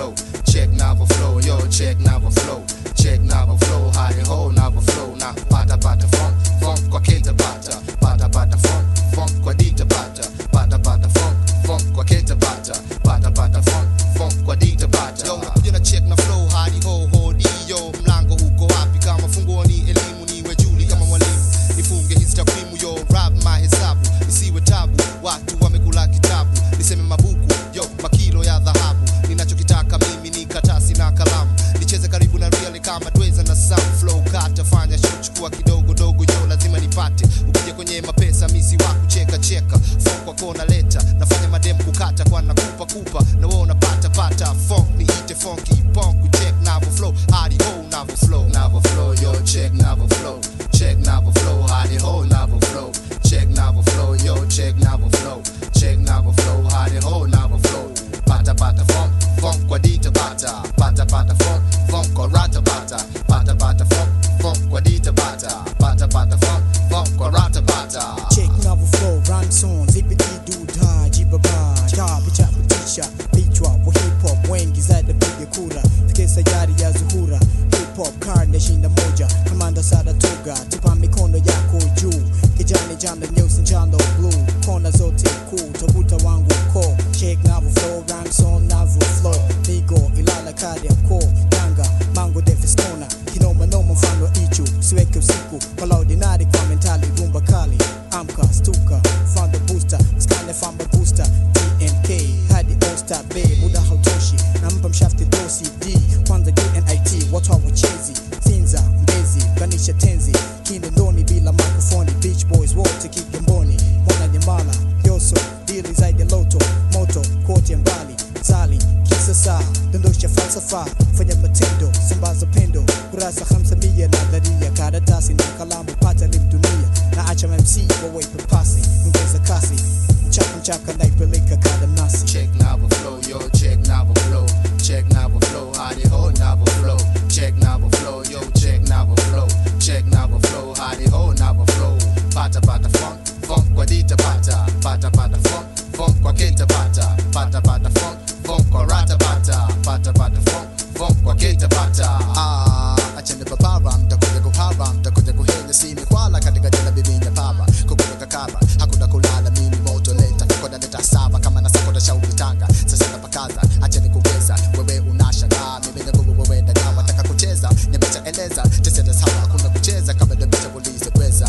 flow. Check Navo flow, yo, check Navo flow. Check Navo flow, hadi ho Navo flow. Na pata pata funk, funk kwa keta pata. Pata pata funk, funk kwa dita pata. Pata pata funk, funk kwa keta pata. Pata pata funk, funk kwa dita pata. Yo, nakuja na check na flow, hadi ho ho di yo. Mlango uko wapi kama funguo ni elimu niwe juli kama mwalimu. Nifunge hizi takwimu yo, rap mahesabu. Isiwe tabu, watu wamekula kitabu. Niseme mabuku, yo, makilo ya dhahabu. Ninachokitaka mimi ni katasi na kalamu. Nicheze karibu na real kama Dweza na Sam Flow kata fanya show chukua kidogo dogo yo lazima nipate. Ukija kwenye mapesa misi wa kucheka cheka. Funk kwa kona leta nafanya madem kukata kwa nakupa kupa na wewe unapata pata. Funk ni ite funky punk check Navo flow hadi ho Navo flow Navo flow yo check Navo flow check Navo flow hadi ho Navo flow check Navo flow yo check Navo flow check Navo flow hadi ho Navo flow pata pata funk funk kwa dita bata pata pata funk funk kwa rata bata pata pata funk funk kwa dita bata pata pata funk funk kwa rata bata Check Navo flow, rhyme song, zipidi duda, jibaba, ya picha kutisha, vichwa wa hip hop, wengi zaidi piga kura, fike sayari ya zuhura, hip hop karne shinda moja, kamanda sada tuga, tupa mikono yako juu, kijani jano nyeusi njano blue, kona zote kuu, tabuta wangu ko, check Navo flow, rhyme song, Navo flow, Migo, Ilala kadi ya ko, Yanga, Mango Defestona, kinoma noma mfano ichu, siweke usiku, wala ordinary kwa mentali, rumba kali, amka, stuka, fanda booster, skane famba booster, TNK, hadi All Star Bay, muda hautoshi, nampa mshafti dosi D, kwanza UNIT, watu hawachezi, Sinza, Mbezi, ganisha tenzi, Kinondoni bila mikrofoni, Beach Boys wote Kigamboni, Mwana Nyamala, Yoso, dili zaidi loto, moto, kote mbali, Zali, kisasa, dondosha falsafa, fanya matendo, sambaza pendo, kurasa hamsa mia nadharia, karatasi na kalamu, pata lim dunia, na acha MC wawepe pasi, ongeza kasi, mchaka mchaka naipeleka kada nasi. Check Navo flow, yo, check Navo flow. Check Navo flow, hadi ho Navo flow. Check Navo flow, yo, check Navo flow. Check Navo flow, hadi ho Navo flow. Pata pata funk, funk kwa dita pata. Pata pata funk, funk kwa keta pata. Pata pata funk, funk kwa rata pata. Pata pata funk, funk kwa keta pata. Ah, achende papara mtakuja kuhara mtakuja kuhenya sini kwala katika jela bibinya paba kukuja kakara hakuna kulala mimi moto leta koda leta saba kama na sako da shauri tanga sasa napakaza acheni kuweza wewe unashangaa mimi na nguvu wewe daga wataka kucheza nimeshaeleza tesete sawa hakuna kucheza kama ndio ulize kweza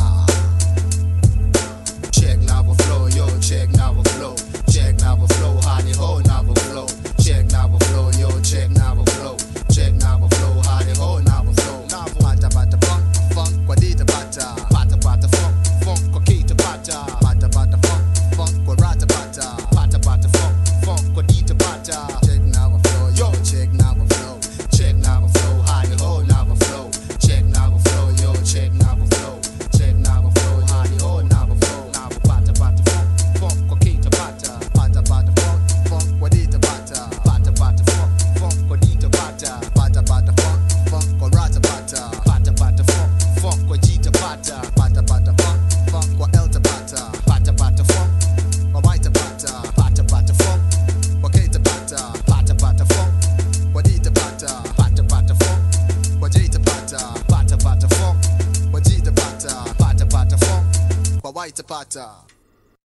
Check Navo flow, yo, check Navo flow. Check Navo flow, hadi ho Navo flow. Check Navo flow, yo, check Navo flow. Check Navo flow, hadi ho Navo flow. Navo pata pata funk, funk kwa dita pata. Pata pata funk, funk kwa kita pata. Pata pata funk, funk kwa rata pata. Pata pata funk, funk kwa dita pata. check now flow yo check now flow Check Navo flow, hadi ho Navo flow. Check Navo flow, yo, check Navo flow. Check Navo flow, hadi ho Navo flow. Navo pata pata funk, funk kwa kita pata. pata pata funk funk wadita pata Pata pata funk, funk kwa dita pata. pata pata funk funk kwa rata pata Pata pata funk, funk kwa jita pata. pata pata funk funk kwa elta pata Pata pata funk, kwa waita pata pata pata funk, kwa keita pata pata pata funk, wadita pata pata pata funk, kwa jita pata pata pata funk, kwa jita pata pata pata funk. kwa waita pata